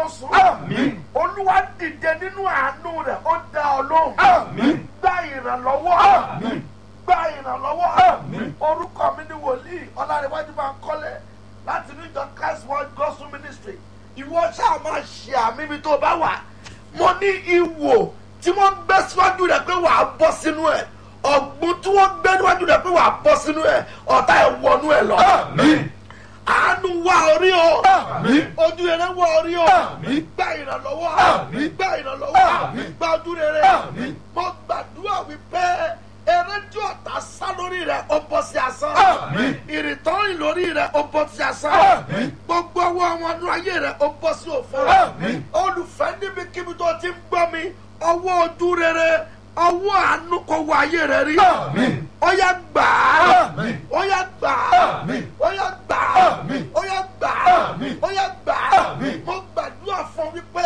sùn. Àmín. olúwa dìde nínú àánú rẹ̀ ó dá ọ lóhùn. Àmín. gba ìrànlọ́wọ́. Àmín. gba ìrànlọ́wọ́. Àmín. orúkọ mi ni wòlíì ọlárẹ̀wájú máa ń kọ́lé láti ní ìjọ christ world gospel ministry. ìwọ ṣáà máa ṣe àmì ibi tó bá wà. mo ní ìwò tí wọ́n gbé síwájú rẹ̀ pé wàá bọ́ sínú ẹ̀ ọ̀gbun tí wọ́n gbé níwájú rẹ̀ pé wàá bọ́ sínú ẹ̀ ọ̀tá ẹ̀ wọnú ẹ̀ lọ. Àmín. àánú wá orí o. Àmín. ojú rere wá orí o. Àmín. gba ìrànlọ́wọ́. Àmín. gba ìrànlọ́wọ́. Àmín. gba ojú rere. Àmín. mo gbàdúrà wípé eré tí ọ̀tá sá lórí rẹ̀ ó bọ́ sí asán. Àmín. ìrìntọ́rìn lórí rẹ̀ ó bọ́ sí asán. Àmín. gbogbo ọwọ́ àwọn ọdún ayé rẹ̀ ó bọ́ sí òfò. Àmín. olùfẹ́ níbikíbi tó ti ń gbọ́ mi ọwọ́ ojú rere ọwọ́ àánú kò wọ ayé rẹ̀ rí. Àmín. ó yá gbà á. Àmín. ó yá gbà á. Àmín. ó yá gbà á. Àmín. ó yá gbà á. Àmín. ó yá gbà á. Àmín. mo gbàdúrà fún wípé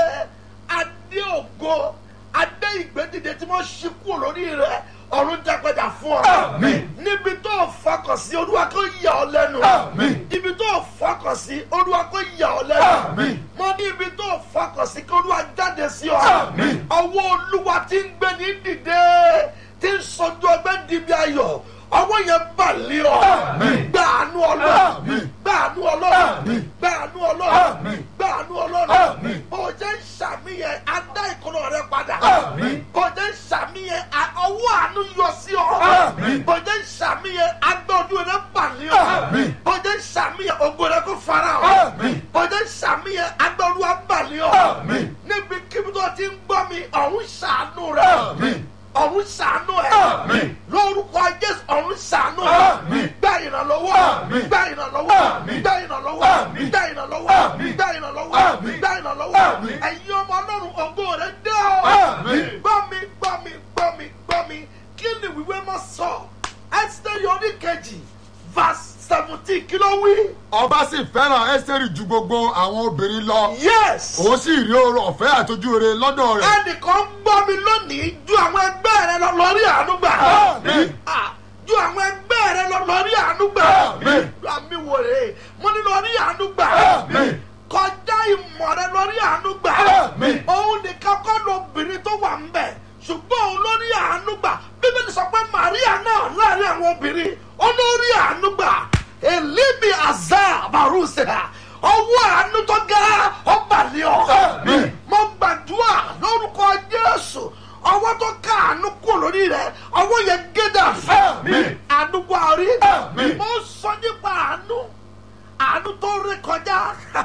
adé ògo adé ìgbédìde tí wọ́n ṣí kúrò lórí rẹ̀ ọ̀run jágbẹ́dà fún ọ. Àmín. níbi tó o fọkàn sí olúwa kó yà ọ lẹ́nu. Àmín. ibi tó o fọkàn sí olúwa kó yà ọ lẹ́nu. Àmín. mo ní ibi tó o fọkàn sí kí olúwa jáde sí ọ. Àmín. ọwọ́ olúwa ti ń gbé ní dìde tí ń sọjú ọgbẹ́ dìbí ayọ̀ ọwọ́ yẹn bà lé ọ. Àmín. gbàánú ọlọ́run Àmín. gbàánú ọlọ́run Àmín. gbàánú ọlọ́run Àmín. gbàánú ọlọ́run Àmín. bó o jẹ́ ṣàmìyẹn adá ìkọlọ rẹ padà Àmín. bó o jẹ́ ṣàmìyẹn a- ọwọ́ àánú yọ sí ọ Àmín. bó o jẹ́ ṣàmìyẹn agbọ́dún rẹ bà lé ọ Àmín. bó o jẹ́ ṣàmìyẹn ògo rẹ kó fara ọ Àmín. bó o jẹ́ ṣàmìyẹn agbọ́dún wa bà lé ọ Àmín. níbi kíbi tó ti ń gbọ́ mi ọ̀run ṣàánú rẹ Àmín. ọ̀run ṣàánú ẹ̀ Àmín. lórúkọ jésù ọ̀run ṣàánú Àmín. ẹ̀ gba ìrànlọ́wọ́ Àmín. gba ìrànlọ́wọ́ Àmín. gba ìrànlọ́wọ́ Àmín. gba ìrànlọ́wọ́ Àmín. gba ìrànlọ́wọ́ Àmín. gba ìrànlọ́wọ́ Àmín. ẹ̀yin ọmọ ọlọ́run ògo rẹ̀ dé o Àmín. gbọ́ mi gbọ́ mi gbọ́ mi gbọ́ mi kí ni wíwé mọ́ sọ ẹ́sítẹ́rì oníkejì verse seventeen kí ló wí. ọba sì fẹ́ràn ẹ́sítẹ́rì ju gbogbo àwọn obìnrin lọ yes òun sì rí oore ọ̀fẹ́ àtọ́jú rere lọ́dọ̀ rẹ̀. ẹnìkan gbọ́ mi lónìí ju àwọn ẹgbẹ́ rẹ lọ lórí àánú gbà. Àmín. Ah, ju àwọn ẹgbẹ́ rẹ lọ lórí àánú gbà. Àmín. àmì wò rè é mo ní lórí àánú gbà. Àmín. kọjá ìmọ̀ rẹ lórí àánú gbà. Àmín. òun nìkan kọ́ lóbìnrin tó wà ń bẹ̀ ṣùgbọ́n òun lórí àánú gbà bíbélì sọ pé Màríà náà láàrin àwọn obìnrin ó lórí àánú gbà èlíbi àzá àbárùsẹ̀ ọwọ́ àánú tó ga ọba lé ọ Àmín. mo gbàdúrà lórúkọ jésù ọwọ́ tó ká àánú kúrò lórí rẹ ọwọ́ yẹn gédà fẹ́ Àmín. àánú wà rí Àmín. mo sọ nípa àánú àánú tó rí kọjá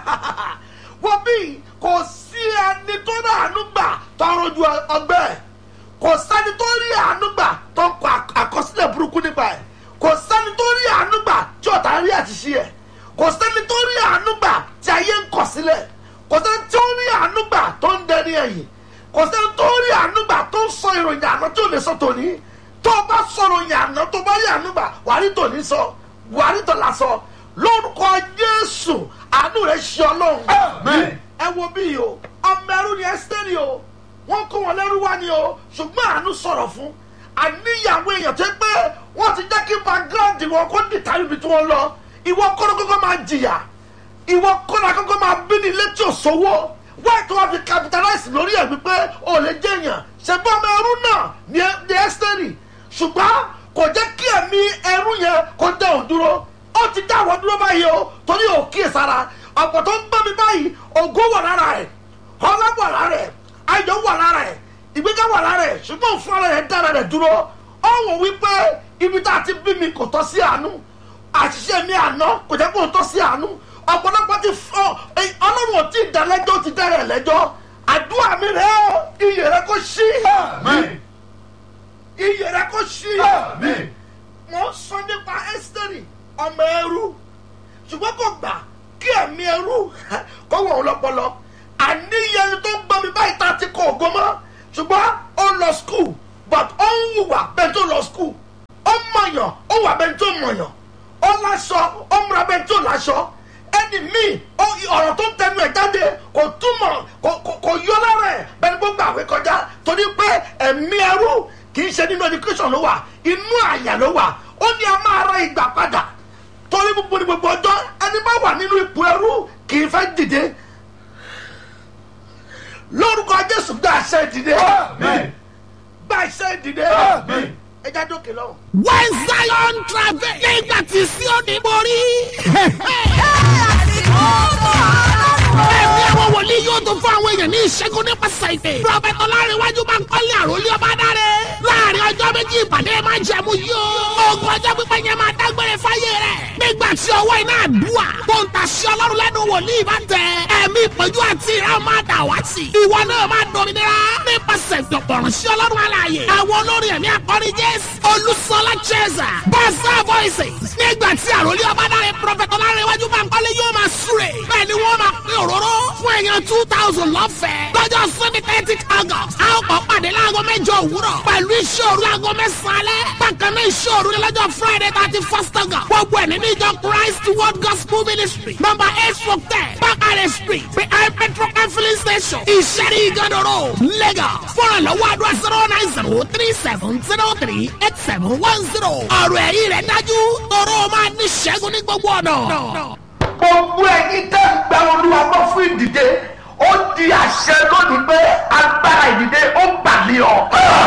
wọ́n bí kò sí ẹni tó rí àánú gbà tọrọ ju ọgbẹ́ ẹ̀ kò sẹ́ni tó rí àánú gbà tó ń kọ àkọsílẹ̀ burúkú nípa ẹ̀ kò sẹ́ni tó rí àánú gbà tí ọ̀tá rí àṣìṣe ẹ̀ kò sẹ́ni tó rí àánú gbà tí ayé ń kọ̀ sílẹ̀ kò sẹ́ni tó rí àánú gbà tó ń dẹni ẹ̀yìn kò sẹ́ni tó rí àánú gbà tó ń sọ ìròyìn àná tí ò lè sọ tòní tó o bá sọ ìròyìn àná tó bá rí àánú gbà wàá rí tòní sọ wàá rí tòlá sọ lórúkọ Jésù àánú rẹ̀ ṣe ọlọ́run Àmín. ẹ wo bí yìí o ọmọ ẹrú ni ẹsítẹ́rì o wọ́n kó wọn lẹ́rú wá ni o ṣùgbọ́n àánú sọ̀rọ̀ fún àníyàwó èèyàn tó pé wọ́n ti jẹ́ kí background wọn kó dìtà níbi tí wọ́n lọ ìwọ kọ́nà kọ́kọ́ máa jìyà ìwọ kọ́nà kọ́kọ́ máa bí ní ilé tí ò sówó wáyé tó wá fi capitalize lórí ẹ̀ wípé o lè jẹ́ èèyàn ṣùgbọ́n ọmọ ẹrú náà ni ẹ- ni ẹsítẹ́rì ṣùgbọ́n kò jẹ́ kí ẹ̀mí ẹrú yẹn kó dá òun dúró ó ti dá àwọn dúró báyìí o torí ò kíyèsára ọ̀pọ̀ tó ń gbọ́ mi báyìí ògo wà lára ẹ̀ ọlá wà lára ẹ̀ ayọ̀ wà lára ẹ̀ ìgbéga wà lára ẹ̀ ṣùgbọ́n fún ara ẹ̀ dára rẹ̀ dúró ó wò wípé ibi tá a ti bí mi kò tọ́ sí àánú àṣìṣe mi àná kò jẹ́ kó tọ́ sí àánú ọ̀pọ̀lọpọ̀ ti fọ́ ọlọ́run ò tí ì dá lẹ́jọ́ ó ti dá rẹ̀ lẹ́jọ́ àdúrà mi rẹ̀ ó iyè rẹ̀ kó ṣí Àmín. iyè rẹ̀ kó ṣí Àmín. mo ń sọ nípa ẹ́sítẹ́rì ọmọ ẹrú ṣùgbọ́n kò gbà kí ẹ̀mí ẹrú kó wọ̀ ọ́ lọ́pọlọ àníyàn tó ń gbọ́ mi báyìí tá a ti kọ ògo mọ́ ṣùgbọ́n ó lọ skul but ó ń hùwà bẹ́ẹ̀ tó lọ skul ó mọ̀yàn ó wà bẹ́ẹ̀ tó mọ̀yàn ó láṣọ ó múra bẹ́ẹ̀ tó láṣọ ẹni míì ó- ọ̀rọ̀ tó ń tẹnu ẹ̀ jáde kò túmọ̀ kò- kò- kò yọ lára ẹ̀ bẹ́ẹ̀ ni gbogbo àwẹ̀ kọjá torí pé ẹ̀mí ẹrú kì í ṣe nínú education ló wà inú àyà ló wà ó ní a máa ra ìgbà padà torí gbogbo ní gbogbo ọjọ́ ẹni bá wà nínú ipò ẹrú kì í fẹ́ dìde lórúkọ jésù gba àṣẹ ìdìde Amen. gba àṣẹ ìdìde Amen. ẹ já dókè lọ́wọ́. when zion travel nígbà tí Síónì borí. ẹ̀mí àwọn wòlíì yóò tún fún àwọn èèyàn ní ìṣẹ́gun nípasẹ̀ ìpè. prọfẹ̀tì ọlárẹ̀wájú máa ń kọ́lé àròlé ọba dáre. láàrin ọjọ́ méjì ìpàdé máa ń jẹ̀mú yóò. ogun ọjọ́ pípẹ́ yẹn máa dágbére fáyé rẹ̀. nígbà tí ọwọ́ iná àdúrà tó ń ta sí ọlọ́run lẹ́nu wòlíì bá tẹ. ẹ̀mí ìpọ́njú àti ìran máa dà wá sí. ìwọ náà máa dominira nípasẹ̀ ìdọ̀pọ̀rọ̀ sí ọlọ́run alààyè. àwọn olórin ẹ̀mí akọrin jésù olùsọlá chesa bọ́sà voices nígbà tí àròlé ọba dáre prọfẹ̀tì ọlárẹ̀wájú máa ń kọ́lé yóò máa súre. bẹ́ẹ̀ ni wọ́n máa pín òróró fún èèyàn two thousand lọ́fẹ̀ẹ́. lọ́jọ́ sunday thirty august a ó kọ́ pàdé láago mẹ́jọ òwúrọ̀ pẹ̀lú iṣẹ́ òru láago mẹ́sàn-án alẹ́. bákan náà iṣẹ́ òru ní lọ́jọ́ friday thirty first august. gbogbo ẹ̀ nínú ìjọ christ world gospel ministry number eight four ten bakare street behind petrol and filling station ìṣẹ́rí ìgànnà road lagos. fọ́nrán lọ́wọ́ àdúrà zero nine zero three seven zero three eight seven one zero. ọ̀rọ̀ ẹ̀rí rẹ̀ dájú tọrọ máa ní ṣẹ́gun ní gbogbo ọ̀nà. gbogbo ẹyin tẹ́ ń gba olúwa gbọ́ fún ìdìde ó di àṣẹ lónìí pé agbára ìdìde ó gbàlẹ́ ọ.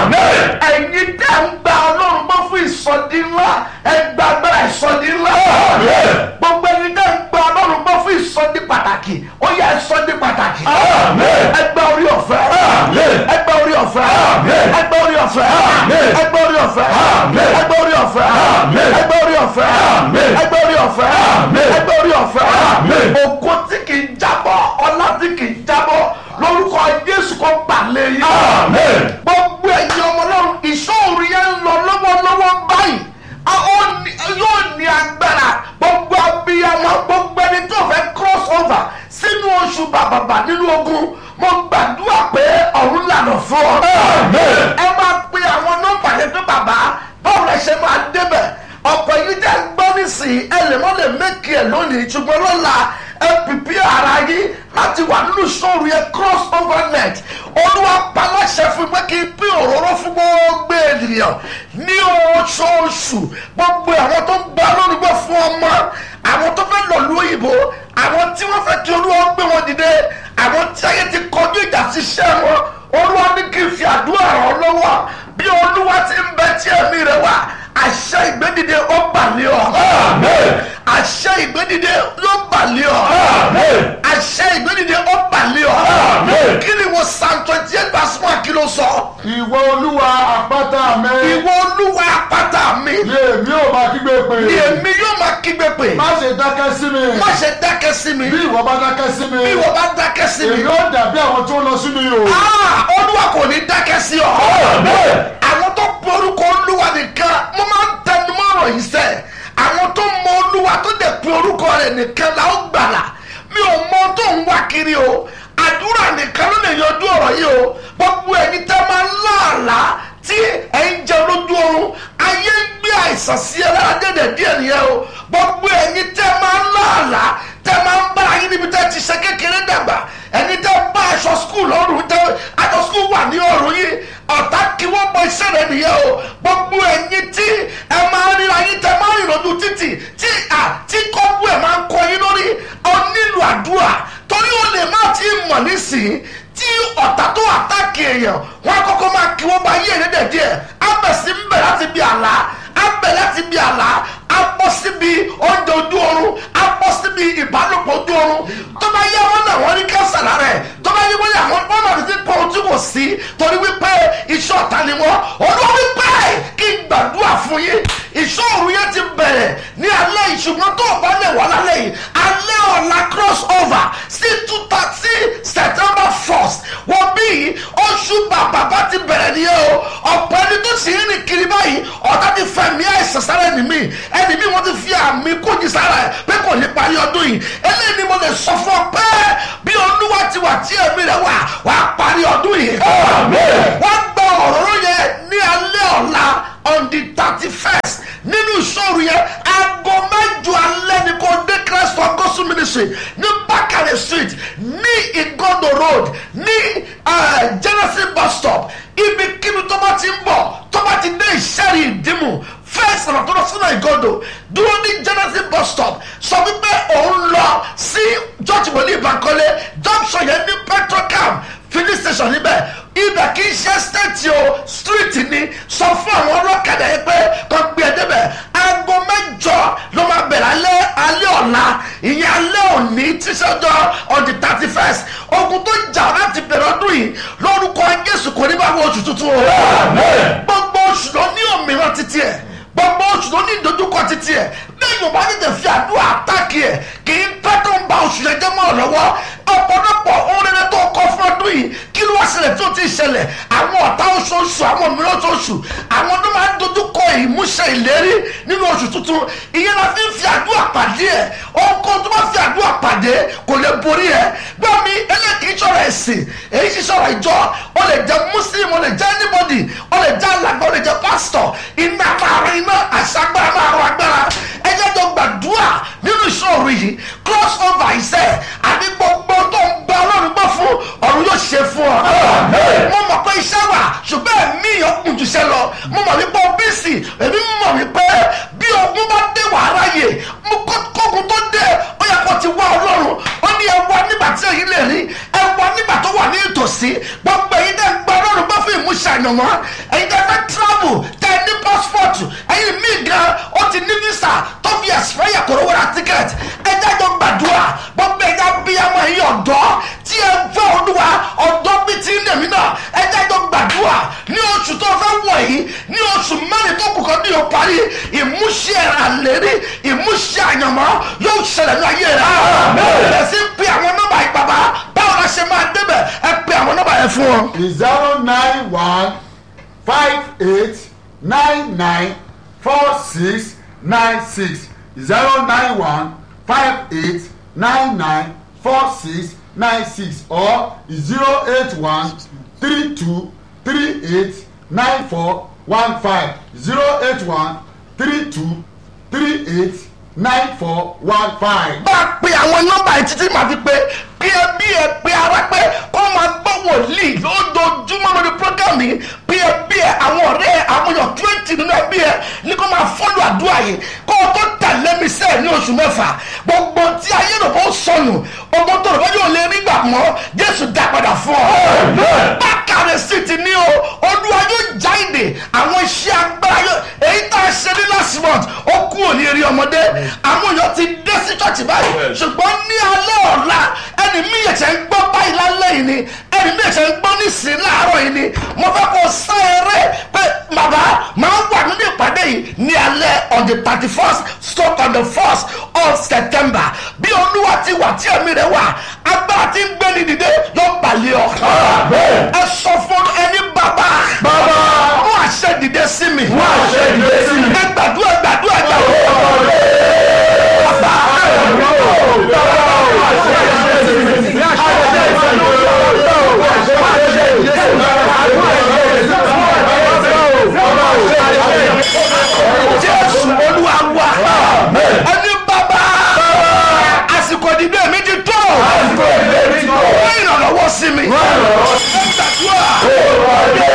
ẹyin tẹ́ ń gba ọlọ́run gbọ́ fún ìsọdí ńlá ẹ gba agbára ìsọdí ńlá. gbogbo ẹyin tẹ́ ń gba ọlọ́run gbọ́ fún ìsọdí pàtàkì ó yẹ ìsọdí pàtàkì. ẹ gba orí ọ̀fẹ́. ẹ gba orí ọ̀fẹ́. ẹ gba orí ọ̀fẹ́. ẹ gba orí ọ̀fẹ́. ẹ gba orí ọ̀fẹ́. ẹ gba orí ọ̀fẹ́. ẹ gba orí ọ̀fẹ́. ẹ gba orí ọ̀fẹ́. ògo tí kì í jábọ́ ọlá tí kì í jábọ́ lórúkọ jésù kò gbàlẹ̀ yìí. gbogbo ẹ̀yin ọmọ náà ìṣòro yẹn ń lọ lọ́wọ́lọ́wọ́ báyìí a ó ní- yóò ní agbára gbogbo abiyamọ gbogbo ẹni tó fẹ́ cross over sínú oṣù bàbàbà nínú ogun mo gbàdúrà pé ọ̀run lànà fún ọ. ẹ máa pe àwọn nọ́mbà yẹn pé bàbá báwo lẹ ṣe máa débẹ̀ ọ̀pọ̀ yìí tẹ́ ń gbọ́ nísìnyí ẹ lè mọ́ lè mékì ẹ̀ lónìí ṣùgbọ́n lọ́la ẹ pìpì ara yín láti wà nínú sóòrù yẹn cross over net olúwa paláṣẹ fún pé kí n pín òróró fún gbogbo ènìyàn ní oṣooṣù gbogbo àwọn tó ń gba lórúkọ fún ọmọ àwọn tó fẹ́ lọ lu òyìnbó àwọn tí wọ́n fẹ́ kí olúwa gbé wọn dìde àwọn tí ayé ti kọjú ìjà síṣẹ́ wọn olúwa ní kí n fi àdúrà ràn ọ́ lọ́wọ́ bí olúwa ti ń bẹ tí ẹ̀mí rẹ wà àṣẹ ìgbédìde ó bà lé ọ. àṣẹ ìgbédìde ló bà lé ọ. àṣẹ ìgbédìde ó bà lé ọ. kí ni wo psalm twenty eight verse one kí ló sọ. ìwọ olúwa àpáta mi ìwọ olúwa àpáta mi ni èmi ò máa kígbe pè ni èmi yóò máa kígbe pè. má ṣe dákẹ́ sí mi má ṣe dákẹ́ sí mi bí ìwọ bá dákẹ́ sí mi bí ìwọ bá dákẹ́ sí mi. èmi ó dàbí àwọn tó ń lọ sínú ihò Ah, olúwa kò ní dákẹ́ sí ọ. àwọn tó pe orúkọ olúwa nìkan mo máa ń tẹnu mọ́ ọ̀rọ̀ yìí sẹ́ àwọn tó mọ olúwa tó dẹ̀ pe orúkọ rẹ̀ nìkan la ó gbàlà mi ò mọ tó ń wá kiri o àdúrà nìkan ló lè yanjú ọ̀rọ̀ yìí o gbogbo ẹni tẹ́ máa ń láàlá tí ẹ̀ ń jẹ lójú oorun ayé ń gbé àìsàn sí ẹ lára dẹ̀dẹ̀ díẹ̀ nìyẹn o gbogbo ẹni tẹ́ máa ń láàlá tẹ́ máa ń bára yín níbi tẹ́ ti ṣe kékeré dàgbà ẹni tẹ́ bá aṣọ skul lọ́rùn tẹ́ aṣọ skul wà ní ọ̀rùn yìí ọ̀tá kí wọ́n bọ iṣẹ́ rẹ̀ nìyẹn o gbogbo ẹ̀yin tí ẹ máa ń ríra yín tẹ́ máa ń rìn lójú títì tí à tí kọ́bù ẹ̀ máa ń kọ yín lórí ọ nílò àdúrà torí ó lè má ti mọ̀ nísìnyí tí ọ̀tá tó àtàkì èèyàn wọn kọ́kọ́ máa kí wọ́n bá yí èrè dẹ̀ díẹ̀ abẹ̀sí ń bẹ̀ láti bí àlá abẹ̀ láti bí àlá abọ́ síbi oúnjẹ ojú oorun abọ́ síbi ìbálòpọ̀ ojú oorun tó bá yẹ wọn náà wọn rí kẹsà lára ẹ̀ tó bá yẹ wọn náà wọn wọn náà ti pọ̀ ojú wò sí torí wípé iṣẹ́ ọ̀tá ni wọ́n olúwa wípé kí n gbàdúrà fún yín ìṣòro yẹn ti bẹ̀rẹ̀ ní alẹ́ yìí ṣùgbọ́n tó o bá lè wà lálẹ́ yìí alẹ́ ọ̀la cross over sí two thirty september first wọ́n bí oṣù bàbá bá ti bẹ̀rẹ̀ nìyẹn o ọ̀pọ̀ ẹni tó sì ń rìn kiri báyìí ọ̀tá ti fẹ̀mí àìsàn sára ẹni mi ẹni mi wọ́n ti fi àmì kójì sára ẹ̀ pé kò ní parí ọdún yìí eléyìí ni mo lè sọ fún ọ pé bí olúwa ti wà tí ẹ̀mí rẹ̀ wà wà á parí ọdún yìí. wọ́n gba òróró yẹn ní alẹ́ ọ̀la on the thirty first nínú ìṣòro yẹn aago mẹ́jọ alẹ́ ni kò dé christ for gospel ministry ní bakare street ní igondo road ní uh, genesis bus stop ibikíbi tó bá ti ń bọ̀ tó bá ti dé ìṣẹ́rì ìdímù first ọ̀nà tó lọ sínú ìgondo dúró ní genesis bus stop sọ wípé òun lọ sí george wòlíì bankole junction yẹn ní petrocam finish ogun tó jà láti bẹ̀rẹ̀ ọdún yìí lórúkọ jésù kò ní bá wọ oṣù tuntun o gbogbo oṣù ló ní òmìnira títí ẹ̀ gbogbo oṣù ló ní ìdojúkọ títí ẹ̀ lẹ́yìn ọba tètè fi àdúrà àtàkì ẹ̀ kì í pẹ́ tó ń ba oṣù yẹn jẹ́ mọ́ ọ lọ́wọ́ ọ̀pọ̀lọpọ̀ ohun rere tó kọ fún ọdún yìí kí ló wá ṣẹlẹ̀ tó ti ṣẹlẹ̀ àwọn ọ̀tá oṣooṣù àwọn mìíràn oṣooṣù àwọn tó máa ń dojúkọ ìmúṣẹ ìlérí nínú oṣù tuntun ìyẹn la fi ń fi àdúrà pàdé ẹ̀ ọkọ tó bá fi àdúrà pàdé kò lè borí ẹ̀ gbọ́ mi eléyìí sọ̀rọ̀ ẹ̀sìn èyí sì sọ̀rọ̀ ìjọ ó lè jẹ́ muslim ó lè jẹ́ anybody ó lè jẹ́ alàgbà ó lè jẹ́ pastor iná máa rán iná àṣàgbára máa rán agbára ẹ jẹ́ jọ gbàdúrà nínú ìṣòro yìí cross over ìṣe àbí gbogbo tó ń gba ọlọ́run gbọ́ fún ọ̀run yóò ṣe fún ọ. mo mọ̀ pé iṣẹ́ wà ṣùgbọ́n ẹ̀mí yẹn kùn jù ṣe lọ mo mọ̀ wípé bíìsì èmi mọ̀ wípé bí ogun bá dé wàá ráyè mo kókun tó dé ó yẹ kó ti wá ọlọ́run ó ní ẹ wá nígbà tí èyí lè rí ẹ wá nígbà tó wà ní ìtòsí gbogbo èyí dẹ́ gba ọlọ́run gbọ́ fún ìmúṣẹ àyànmọ́ èyí dẹ́ fẹ́ travel tẹ ní passport ẹ̀yin míì gan ó ti ní visa tó fi expire kòrò wọ́n ra ticket ẹ jẹ́ jọ gbàdúrà gbogbo ẹ̀yà bíyàmọ ẹ̀yin ọ̀dọ́ tí ẹ fẹ́ olúwa ọ̀dọ́ bíi ti ń lèmi náà ẹ jẹ́ jọ gbàdúrà ní oṣù tó fẹ́ wọ̀ yìí ní oṣù mẹ́rin tó kù kan ní o parí ìmúṣẹ àlérí ìmúṣẹ àyànmọ́ yóò ṣẹlẹ̀ ní ayé rẹ̀ bẹ̀rẹ̀ sí pe àwọn nọ́mbà yìí bàbá báwo la ṣe máa débẹ̀ ẹ pe àwọn nọ́mbà yẹn fún wọn. zero nine one five eight nine nine four six nine six zero nine one five eight nine nine four six nine six or zero eight one three two three eight nine four one five zero eight one three two three eight nine four one five. bá a pe àwọn nọ́mbà yìí títí màá fi pé bí ẹ bí ẹ pé ara pé kó máa gbọ́ wòlíì lójoojúmọ́ lórí program yìí bí ẹ bí ẹ àwọn ọ̀rẹ́ ẹ àwọn èèyàn twenty nínú ẹbí ẹ ní kó máa fọ́lù àdúrà yìí kó o tó tẹ̀lé mi sẹ́ẹ̀ ní oṣù mẹ́fà gbogbo tí ayé rò bó sọnù gbogbo tó rò bó yóò lè rí gbà mọ́ jésù dá padà fún ọ. bákàrẹ̀ sì ti ní o olúwa yóò já ìdè àwọn iṣẹ́ agbára yóò èyí tá a ṣe ní last month ó kú òní eré ọmọdé àwọn èèyàn ti dé sí church báyìí ṣùgbọ́n ní alẹ́ ọ̀la ẹni mí ẹ̀ṣẹ̀ ń gbọ́ báyìí lálẹ́ yìí ni ẹni mí ẹ̀ṣẹ̀ ń gbọ́ nísìnyí láàárọ̀ yìí ni mo fẹ́ kó sá eré pé bàbá máa wà nínú ìpàdé yìí ní alẹ́ on the thirty first stroke on the first of september bí olúwa ti wà tí ẹ̀mí rẹ̀ wà agbára tí ń gbé ní dìde yóò balẹ̀ ọ́ ẹ sọ fún ẹni bàbá Bàbá. mú àṣẹ dìde sí mi Mú àṣẹ dìde sí mi. ẹ gbàdúrà gbàdúrà gbàdúrà. jésù olúwa wà ẹni bàbá àsìkò ìdìbò mi ti tó wọ́n ìrànlọ́wọ́ sí mi ẹ gbàdúrà.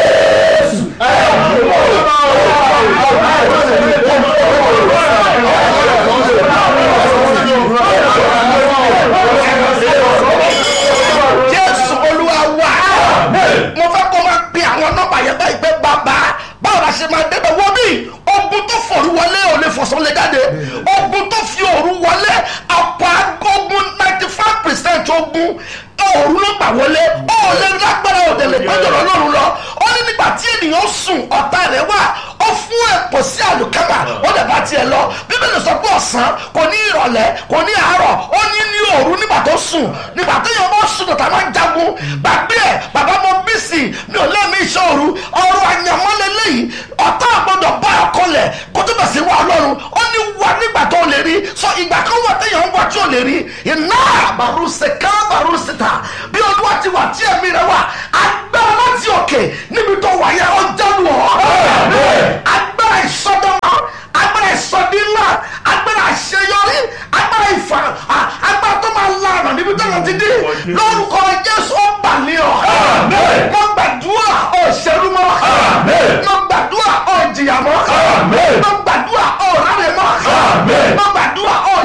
jésù olúwa wà mo fẹ́ kó máa pe àwọn nọ́mbà yẹn báyìí pé bàbá báwo la ṣe máa débẹ̀ wọ́n bí ogun tó fòru wọlé ò lè fọ̀sán lè jáde ogun tó fi òru wọlé àpò ogun ninety five percent ogun òru ló gbà wọlé ó lè lágbára òde lè gbẹ́jọ́ lọ́rùn lọ ó ní nígbà tí ènìyàn sùn ọ̀tá rẹ̀ wà ó fún ẹ̀pọ̀ sí àlùkámà ó lè bá tiẹ̀ lọ bíbélì sọ pé ọ̀sán kò ní ìrọ̀lẹ́ kò ní àárọ̀ ó ní ní òru nígbà tó sùn nígbà tó yẹ wọ́n sùn tọ̀tà máa ń jagun gbàgbé ẹ̀ bàbá mo bí sí mi ò lẹ́mí iṣẹ́ òru ọrọ̀ àyànmọ́lẹ̀ lẹ́yìn ọ̀tá àgbọ̀dọ̀ bá ọkọ lẹ̀ kó tó bẹ̀ sí wa ọlọ́run ó ní wà nígbà tó lè rí sọ ìgbà kan wà téèyàn ń wà tí ò lè rí iná bàrú sèká bàrú síta bí olúwa ti wà tí ẹ̀mí rẹ̀ wà agbára láti òkè níbi tó wà yẹn ọjọ́ lù ọ́ agbára ìsọdọ́mọ agbára ìsọdínlá agbára àṣeyọrí agbára ìfà à- agbára tó máa lànà níbi tó yàn ti dé lórúkọ jésù ó bà ní ọ mo gbàdúrà ó ṣerú mọ́ mo gbàdúrà ó jìyà mọ́